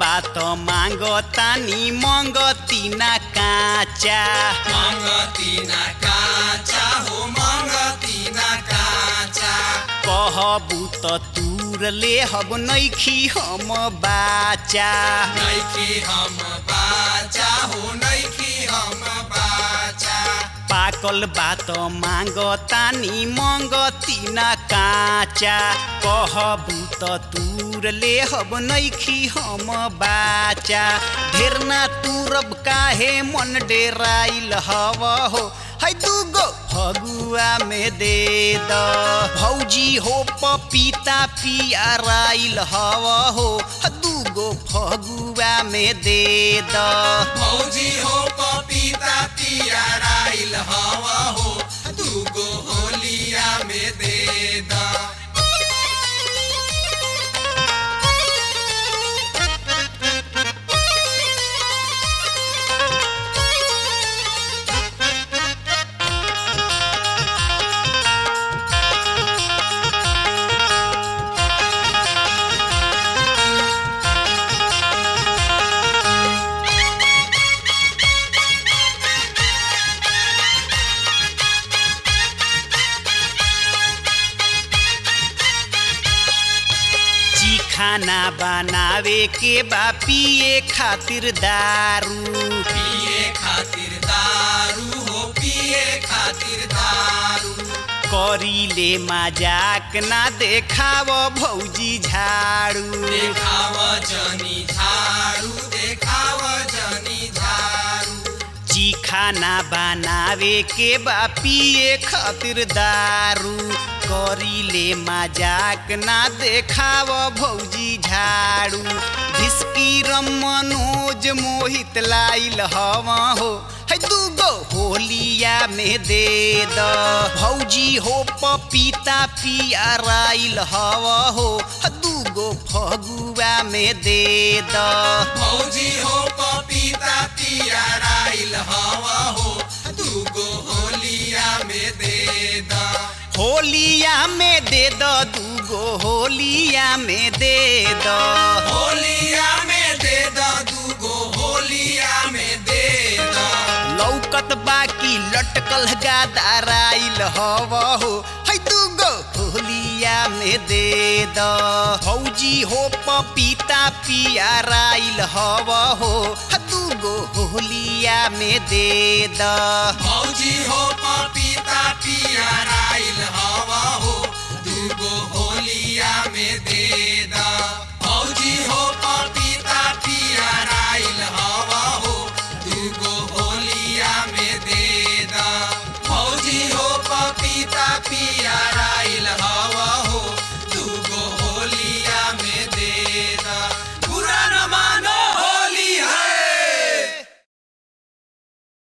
बात मांगो तानी मंगती ना काचा मंगती ना काचा हो मंगती ना काचा कहबू त तूर ले हब नैखी हम बाचा नैखी हम बाचा हो नैखी हम बाचा पाकल बात मांगो तानी मंगती ना काचा कहबू त तूर ले हब नैखी हम बाचा ढेर ना तूरब काहे मन डेराइल हव हो है दूगो फगुआ में दे द भौजी हो पपीता पियाराइल हव हो है दूगो फगुआ में दे द भौजी हो पपीता पियाराइल हवा हो दूगो होलिया में दे दा जी खाना बनावे के बा पिए खातिर दारू पिए खातिर दारू हो पिए खातिर दारू करीले मजाक ना देखाव भौजी झाड़ू देखाव जनी झाड़ू देखाव जनी झाड़ू जी खाना बनावे के बा पिए खातिर दारू करीले मजाक ना देखाव भौजी झाड़ू भिस्की रम मनोज मोहित लाइल हवा हो है दूगो होलिया में दे द भौजी हो पपीता पियाराइल हवा हो है दूगो फगुआ में दे द भौजी हो पपीता पियाराइल हवा हो दूगो होलिया में दे दा होलिया में दे द दूगो होलिया में दे द होलिया में दे दा दूगो होलिया में दे दा लौकत बाकी लटकल गादाराइल हव हो है दूगो होलिया में दे द भौजी हो पपीता पियाराइल हव हो है दूगो होलिया में दे द भौ